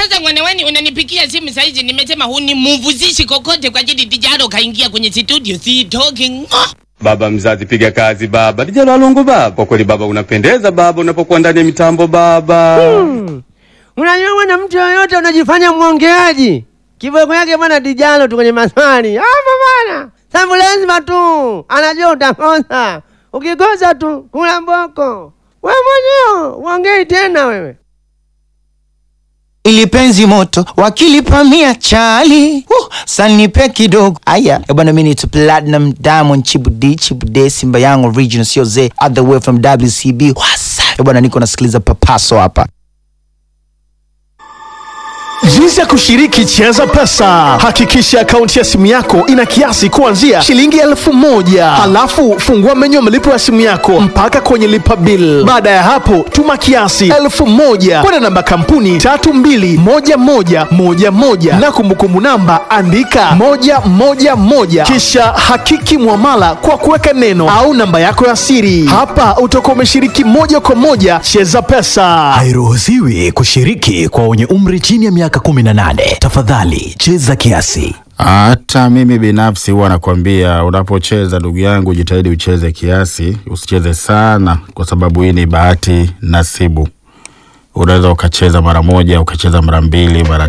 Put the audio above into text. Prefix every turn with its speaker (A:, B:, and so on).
A: Sasa mwanaweni unanipikia simu saizi, nimesema hunimuvuzishi kokote kwa ajili Dijaro kaingia kwenye studio, si talking.
B: Baba mzazi, piga kazi baba. Dijalo Alungu baba, kwa kweli baba unapendeza baba unapokuwa ndani ya mitambo baba.
C: Unajua bwana, mtu yoyote unajifanya mwongeaji, kiboko yake bwana Dijalo tu kwenye maswali hapo bwana, sababu lazima tu anajua utakosa. Ukikosa tu kula mboko, we mwenyewe uongei tena wewe.
D: ili penzi moto wakilipamia chali uh, sanipe kidogo aya Eh bwana mini to platinum diamond chibudi chibude simba yangu original sio ze other way from wcb wasa Eh bwana niko nasikiliza papaso hapa
E: Jinsi ya kushiriki Cheza Pesa. Hakikisha akaunti ya simu yako ina kiasi kuanzia shilingi elfu moja halafu fungua menyu ya malipo ya simu yako mpaka kwenye lipa bill. Baada ya hapo, tuma kiasi elfu moja kwenda namba kampuni tatu mbili moja moja moja moja na kumbukumbu namba andika moja moja moja kisha hakiki mwamala kwa kuweka neno au namba yako ya siri. Hapa utakuwa umeshiriki moja kwa moja Cheza Pesa.
F: Hairuhusiwi kushiriki kwa wenye umri chini ya miaka 18. Tafadhali cheza kiasi.
G: Hata mimi binafsi huwa nakwambia unapocheza, ndugu yangu, jitahidi ucheze kiasi, usicheze sana, kwa sababu hii ni bahati nasibu. Unaweza ukacheza mara moja, ukacheza mara mbili, mara